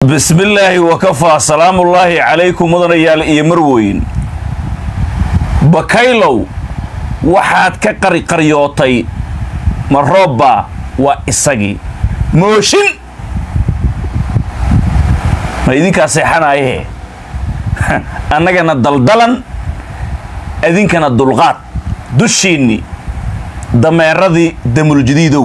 bismillaahi wakafaa salaamullaahi calaykum mudanayaal iyo marweyn bakaylow waxaad ka qariqaryootay ma roobba waa isagii mooshin ma idinkaa seexanaayahe annagana daldalan idinkana dulqaad dushiinni dameeradii damuljadiidow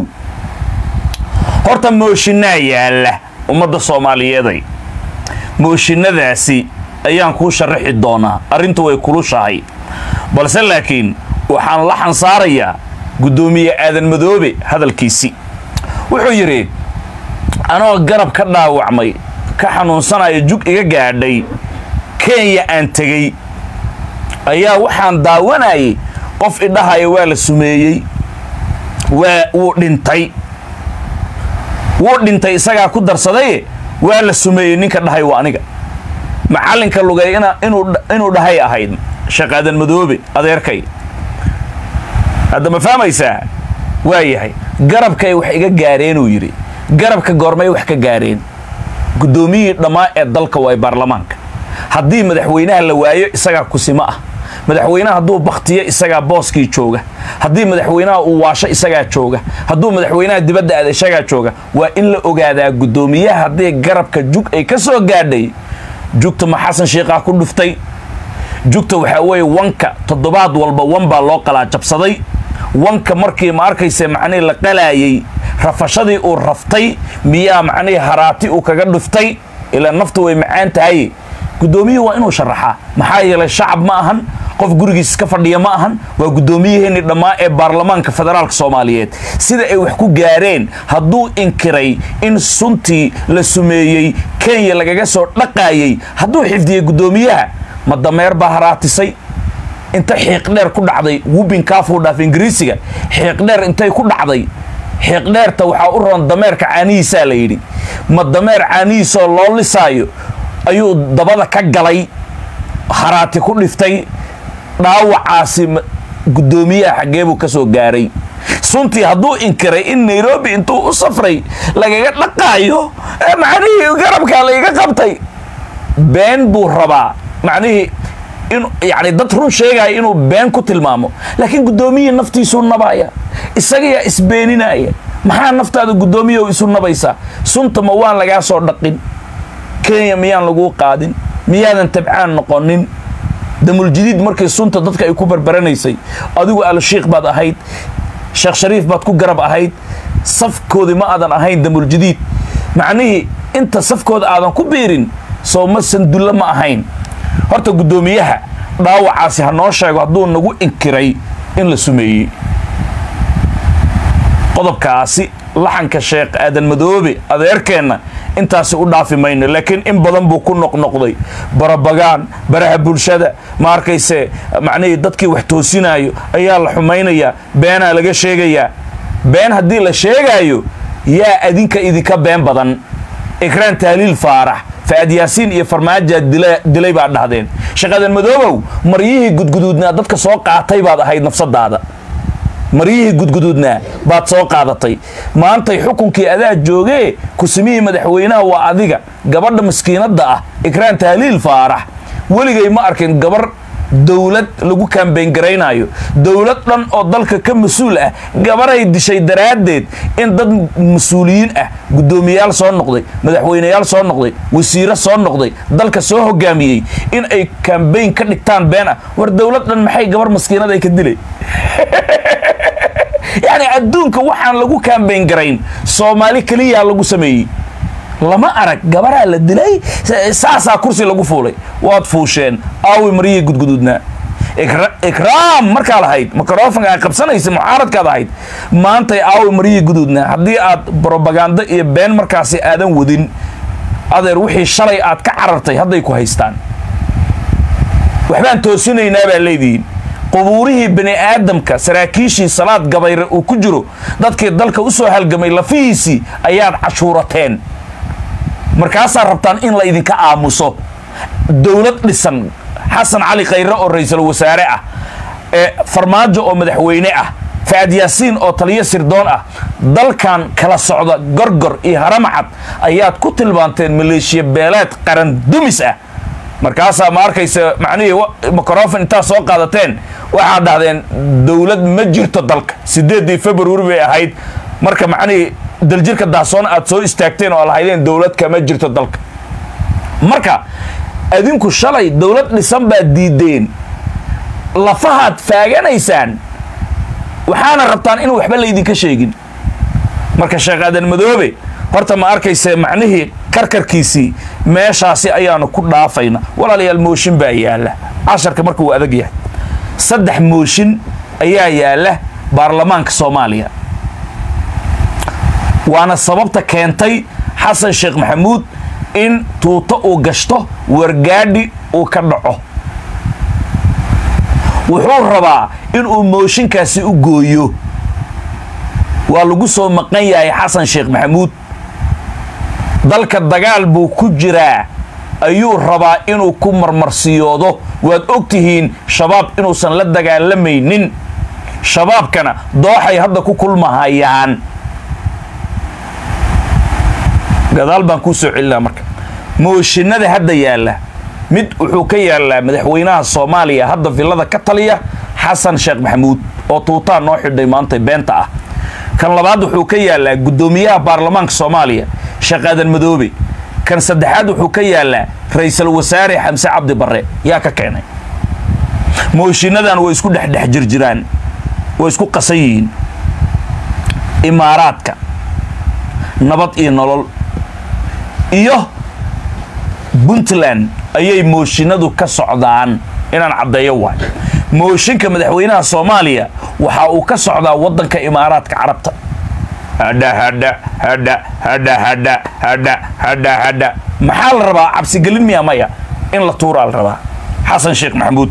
horta mooshinaa yaalla ummadda soomaaliyeeday mooshinadaasi ayaan kuu sharaxi doonaa arrintu way kulushahay balse laakiin waxaan la xansaarayaa guddoomiye aadan madoobe hadalkiisi wuxuu yidhi anoo garab ka dhaawacmay ka xanuunsanaya jug iga gaadhay kenya aan tegey ayaa waxaan daawanayay qof idhahaya waa la sumeeyey waa wuu dhintay wuu dhintay isagaa ku darsadaye waa la sumeeyey ninka dhahay waa aniga macallinka lugay inuu dhahay ahayd shaqaadan madoobe adeerkay hadda ma fahmaysaa waa yahay garabkay wax iga gaareenuu yidhi garabka goormay wax ka gaareen guddoomiyihii dhammaa ee dalka waa baarlamaanka haddii madaxweynaha la waayo isagaa kusimo ah madaxweynaha hadduu bakhtiyo isagaa booskii jooga haddii madaxweynaha uu waasho isagaa jooga hadduu madaxweynaha dibadda aada isagaa jooga waa in la ogaadaa guddoomiyaha haddii garabka jug ay ka soo gaadhay jugta ma xasan sheikhaa ku dhuftay jugta waxaa weeye wanka toddobaad walba wan baa loo qalaa jabsaday wanka markii ma arkayse macnihii la qalaayey rafashadii uu raftay miyaa macnihii haraati uu kaga dhuftay ilaa naftu way macaan tahay guddoomiyuhu waa inuu sharaxaa maxaa yeelay shacab ma ahan qof gurigiis ka fadhiya ma ahan waa guddoomiyaheennii dhammaa ee baarlamaanka federaalka soomaaliyeed sida ay wax ku gaareen hadduu inkiray in suntii la sumeeyey kenya lagaga soo dhaqaayey hadduu xifdiyey guddoomiyaha ma dameer baa haraatisay inta xiiqdheer ku dhacday wubinkaafuu dhaaf ingiriisiga xiiqdheer intay ku dhacday xiiqdheerta waxaa u roon dameerka caanihiisaa la yidhi ma dameer caanihiisoo loo lisaayo ayuu dabada ka galay haraati ku dhiftay dhaawacaasi guddoomiyaha xaggeebuu ka soo gaaray suntii hadduu inkiray in nairobi intuu u safray lagaga dhaqaayo macnihii garabkaa lagaga qabtay been buu rabaa macnihii in yacni dad run sheegaya inuu been ku tilmaamo laakiin guddoomiyihii naftiisuu nabaaya isagayaa isbeeninaya maxaa naftaada guddoomiyahu isu nabaysaa sunta ma waan lagaa soo dhaqin kenya miyaan laguu qaadin miyaadan tabcaan noqonin damuljadiid markii sunta dadka ay ku barbaranaysay adigu alshiikh baad ahayd sheekh shariif baad ku garab ahayd safkoodii ma aadan ahayn damuljadiid macnihii inta safkooda aadan ku biirin soo ma sandulle ma ahayn horta guddoomiyaha dhaawacaasi ha noo sheego hadduu nagu inkiray in la sumeeyey qodobkaasi laxanka sheekh aadan madoobe adeerkeenna intaasi u dhaafi mayno laakiin in badan buu ku noqnoqday barabagaan baraha bulshada ma arkayse macnihii dadkii wax toosinaayo ayaa la xumaynayaa beenaa laga sheegayaa been haddii la sheegaayo yaa adinka idinka been badan ikraan tahliil faarax fa'ad yaasiin iyo farmaaja dilay baad dhahdeen sheekh aadan madoobow maryihii gudguduudnaa dadka soo qaatay baad ahayd nafsadaada maryihii gudguduudnaa baad soo qaadatay maantay xukunkii adaa joogee kusimihii madaxweynaha waa adiga gabadha maskiinadda ah ikraan tahliil faarax weligay ma arkin gabar dowlad lagu kaambeyn garaynaayo dowlad dhan oo dalka ka mas-uul ah gabaray dishay daraaddeed in dad mas-uuliyiin ah guddoomiyayaal soo noqday madaxweyneyaal soo noqday wasiiro soo noqday dalka soo hogaamiyey in ay kaambeyn ka dhigtaan been ah war dowlad dhan maxay gabar maskiinada ay ka dilay yacni adduunka waxaan lagu kaambeyn garayn soomaali keliyaa lagu sameeyey lama arag gabaraa la dilay saasaa kursi lagu fuulay waad fuusheen aawi maryihii gudguduudnaa ikraam markaa lahayd microfonka aad qabsanaysa mucaaradkaad ahayd maantay aawi maryihii guduudnaa haddii aad brobagando iyo been markaasi aadan wadin adeer wixii shalay aad ka carartay hadday ku haystaan waxbaan toosinaynaa baa leedihiin qubuurihii bani aadamka saraakiishii salaad gabayre uu ku jiro dadkii dalka u soo halgamay lafihiisii ayaad cashuurateen markaasaa rabtaan in la idinka aamuso dowlad dhisan xasan cali khayre oo ra-iisul wasaare ah ee farmaajo oo madaxweyne ah facad yaasiin oo taliyo sirdoon ah dalkan kala socda gorgor iyo haramacad ayaad ku tilmaanteen maleeshiya beeleed qaran dumis ah markaasaa ma arkaysa macnihii microfon intaa soo qaadateen waxaad dhahdeen dowlad ma jirto dalka sideedii februari bay ahayd marka macnihii daljirka daasoon aad soo istaagteen oo lahaydeen dowlad kama jirto dalka marka adinku shalay dowlad dhisan baad diideen lafahaad faaganaysaan waxaana rabtaan in waxba laydinka sheegin marka sheekh aadan madoobe horta ma arkayse macnihii karkarkiisii meeshaasi ayaanu ku dhaafayna walaalayaal mooshin baa yaalla casharka marka uu adag yahay saddex mooshin ayaa yaalla baarlamaanka soomaaliya waana sababta keentay xasan sheekh maxamuud in tuuto uu gashto wargaadhi uu ka dhaco wuxuu rabaa inuu mooshinkaasi u gooyo waa lagu soo maqan yahay xasan sheekh maxamuud dalka dagaal buu ku jiraa ayuu rabaa inuu ku marmarsiyoodo waad og tihiin shabaab inuusan la dagaalamaynin shabaabkana dooxay hadda ku kulmahayaan gadaal baan kuu soo celinaa marka mooshinada hadda yaalla mid wuxuu ka yaallaa madaxweynaha soomaaliya hadda villada ka taliya xasan sheekh maxamuud oo tuutaa noo xidhay maanta beenta ah kan labaad wuxuu ka yaallaa guddoomiyaha baarlamaanka soomaaliya sheekh aadan madoobe kan saddexaad wuxuu ka yaallaa ra-iisul wasaare xamse cabdi barre yaa ka keenay mooshinnadan way isku dhexdhex jirjiraan way isku qasan yihiin imaaraadka nabad iyo nolol iyo puntland ayay mooshinadu ka socdaan inaan caddeeyo waay mooshinka madaxweynaha soomaaliya waxa uu ka socdaa waddanka imaaraadka carabta hadha hadha hadha hadha hadha hadha hadha hadha maxaa la rabaa cabsigelin miya maya in la tuuraa la rabaa xasan sheekh maxamuud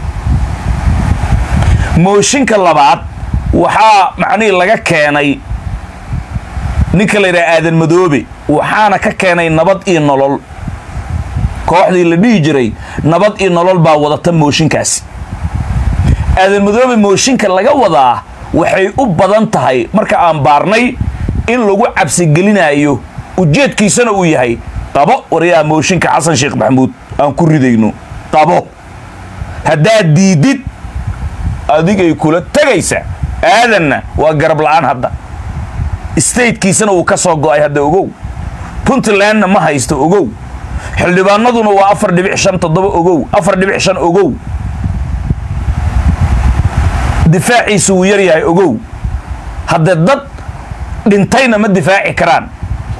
mooshinka labaad waxaa macnihii laga keenay ninka la yidhaha aadan madoobe waxaana ka keenay nabad iyo nolol kooxdii la dhihi jiray nabad iyo nolol baa wadata mooshinkaasi aadan madoobe mooshinka laga wadaa waxay u badan tahay marka aan baarnay in lagu cabsigelinayo ujeedkiisana uu yahay qabo waryaha mooshinka xasan sheekh maxamuud aan ku ridayno qabo haddaad diidid adigay kula tegaysa aadanna waa garab la-aan hadda statekiisana uu ka soo go'ay hadda ogow puntlandna ma haysto ogow xildhibaanaduna waa afar dhibic shan toddoba ogow afar dhibic shan ogow difaaciisu wuu yar yahay ogow haddee dad dhintayna ma difaaci karaan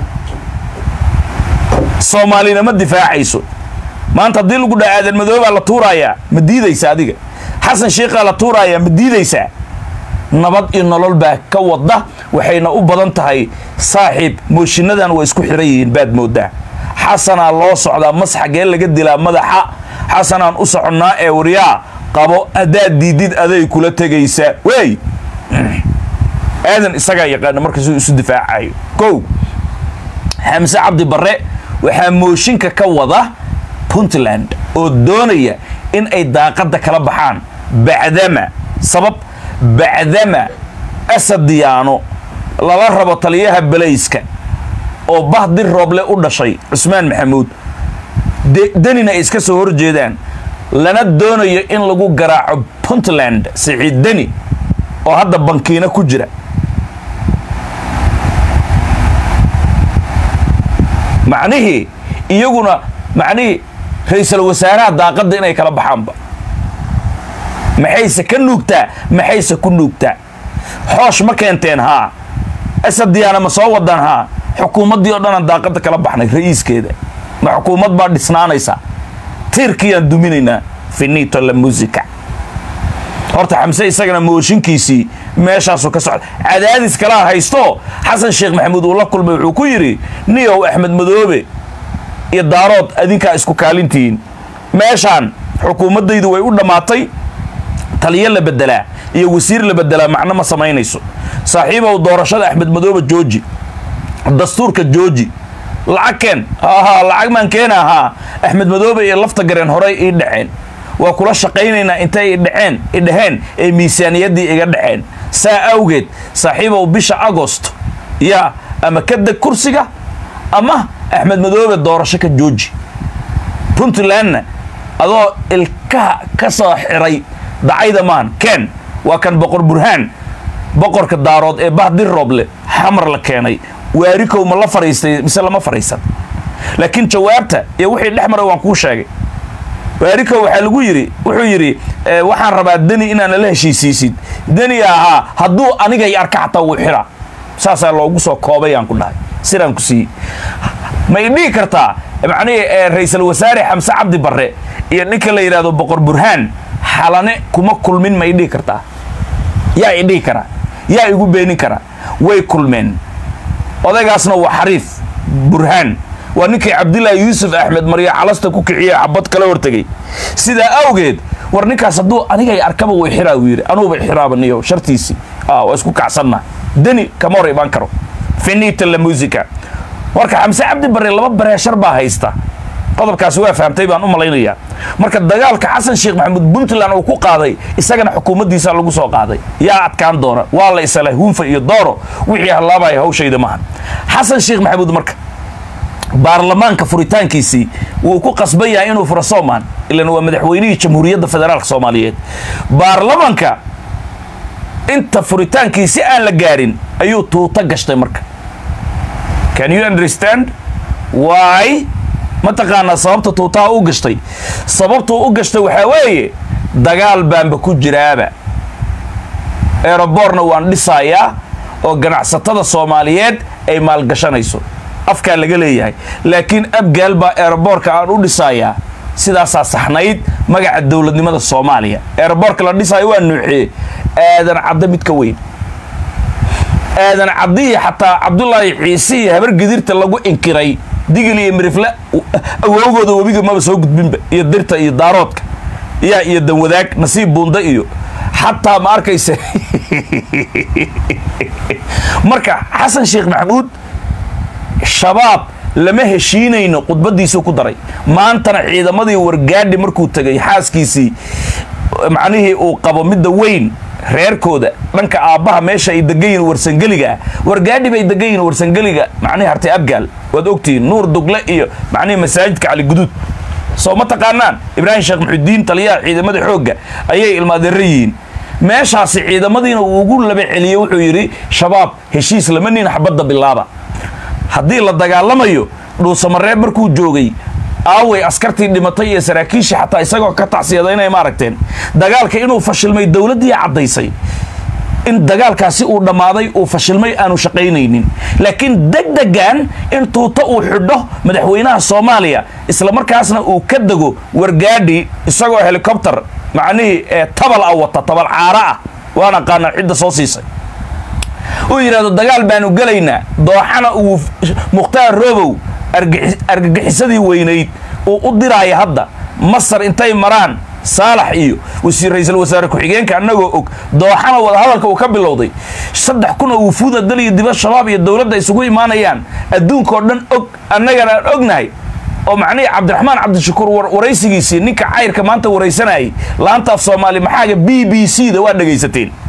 soomaalina ma difaacayso maanta haddii lagu dhaha aadan madoobaa la tuuraayaa ma diidaysa adiga xasan sheikhaa la tuuraayaa ma diidaysaa nabad iyo nolol baa ka wada waxayna u badan tahay saaxiib mooshinnadan waa isku xiran yihiin baad moodaa xasanaa loo socdaa mas xagee laga dilaa madaxa xasanaan u soconnaa ee waryaa qabo haddaad diidid aday kula tegaysaa wey aadan isagaa yaqaana markaasuu isu difaacayo kow xamse cabdi barre waxaa mooshinka ka wada puntland oo doonaya in ay daaqadda kala baxaan bacdama sabab bacdama asad diyaano lala rabo taliyaha balayska oo bahdir rooble u dhashay cusmaan maxamuud denina ay iska soo horjeedaan lana doonayo in lagu garaaco puntland siciid deni oo hadda bankiina ku jira macnihii iyaguna macnihii ra-iisul wasaaraha daaqadda inay kala baxaanba maxayse ka nuugtaa maxayse ku nuugtaa xoosh ma keenteen haa asad diyaana ma soo wadaan haa xukuumaddii oo dhanaan daaqadda kala baxnay ra'iiskeeda ma xukuumad baa dhisnaanaysa tiirkiyaan duminaynaa finito la musica horta xamse isagana mooshinkiisii meeshaasuu ka socda cadaadis kalaa haysto xasan sheekh maxamuud uu la kulmay wuxuu ku yidhi niyow axmed madoobe iyo daarood adinkaa isku kaalintihiin meeshaan xukuumaddaydu way u dhammaatay taliyo la bedelaa iyo wasiir la bedelaa macno ma samaynayso saaxiibow doorashada axmed madoobe jooji dastuurka jooji lacag keen haha lacag maan keena haa axmed madoobe iyo lafta gareen horey ii dhaceen waa kula shaqaynaynaa intay idhaceen idhaheen ee miisaaniyaddii iga dhaceen saa awgeed saaxiibow bisha agost yaa ama ka deg kursiga ama axmed madoobe doorasho ka jooji puntlandna adoo ilkaha ka soo xiray dacayda maan ken waa kan boqor burhaan boqorka daarood ee bahdir rooble xamar la keenay waarikow ma la fariistay mise lama fariisan laakiin jawaabta iyo wixii dhex maray waan kuu sheegay waarikow waxaa lagu yidhi wuxuu yidhi waxaan rabaa deni inaan nala heshiisiisid deni ahaa hadduu anigay arka xataa wuu xiraa saasaa loogu soo koobay aan ku dhahay sidaan ku siiyey ma i dhihi kartaa macnihii ra-iisul wasaare xamse cabdi barre iyo ninka la yidhahdo boqor burhaan xalane kuma kulmin ma i dhihi kartaa yaa i dhihi karaa yaa igu beenin karaa way kulmeen odaygaasna waa xariif burhaan waa ninkii cabdilaahi yuusuf axmed marya calasta ku kiciye xabad kala hortegay sidaa awgeed war ninkaas hadduu anigay arkaba way xiraa uu yidhi anuuba xiraabaniyo shartiisii waa isku kacsanna deni kama hor imaan karo finita la musica marka xamse cabdi barre laba bareeshar baa haysta qodobkaasi waa fahamtay baan u malaynayaa marka dagaalka xasan sheekh maxamuud puntland uu ku qaaday isagana xukuumaddiisa lagu soo qaaday yaa adkaan doona waa la isala huunfa iyo dooro wixii hallaabaya hawshayda maaha xasan sheekh maxamuud marka baarlamaanka furitaankiisii wuu ku qasban yahay inuu furo soomaan ilan waa madaxweynihii jamhuuriyadda federaalk soomaaliyeed baarlamaanka inta furitaankiisi aan la gaarin ayuu tuuto gashtay marka can you understand why mataqaanaa sababta tuutaha u gashtay sababtuu u gashtay waxaa weeye dagaal baanba ku jiraaba eroboorna waan dhisayaa oo ganacsatada soomaaliyeed ay maalgashanayso afkaa laga leeyahay laakiin abgaal baa eroboorka aan u dhisayaa sidaasaa saxnayd magaca dowladnimada soomaaliya eroboorka la dhisaayo waa nuuxee aadan cadda mid ka weyn aadan caddiyi xataa cabdulaahi ciise iyo habar gedirta lagu inkiray digil iyo mirifle awowgooda webiga maba soo gudbinba iyo dirta iyo daaroodka yaa iyo danwadaag nasiib buunda iyo xataa ma arkaysa marka xasan sheekh maxamuud shabaab lama heshiinayno khudbadiisuu ku daray maantana ciidamadii wargaadhi markuu tegay xaaskiisii macnihii uu qabo midda weyn reerkooda dhanka aabbaha meesha ay degan yihin warsangeliga ah wargaadhi bay degan yihin warsangeliga macnihi hartay abgaal waad ogtihiin nuur dugle iyo macnihi masaajidka cali guduud soo ma taqaanaan ibraahim sheekh muxudiin taliyaha ciidamada xoogga ayay ilmaadeera yihiin meeshaasi ciidamadiina uu ugu laba celiyey wuxuu yidhi shabaab heshiis lama nin xabadda bilaaba haddii la dagaalamayo dhuusamareeb markuu joogay aaway askartii dhimatay iyo saraakiishii xataa isagoo ka tacsiyada inay maaragteen dagaalka inuu fashilmay dowladdii caddaysay in dagaalkaasi uu dhammaaday uu fashilmay aanu shaqaynaynin laakiin degdegan in tuuto uu xidho madaxweynaha soomaaliya islamarkaasna uu ka dego wargaadhi isagoo helikobter macnihii ee tabal ah wata tabal caara ah waan aqaanaa cidda soo siisay uu yidhahdo dagaal baanu gelaynaa dooxana uu mukhtaar robow argagixisadii weynayd uu u diraaya hadda masar intay maraan saalax iyo ra-iisul wasaare ku-xigeenka annagoo og dooxana wadahadalka uu ka bilowday saddex kun oo wufuuda dal iyo dibad shabaab iyo dowladda isugu imaanayaan adduunkaoo dhan og annagana aan ognahay oo macnihii cabdiraxmaan cabdishakuur waraysigiisii ninka cayrka maanta waraysanayay laanta af soomaali maxaaga b b c da waa dhegaysateen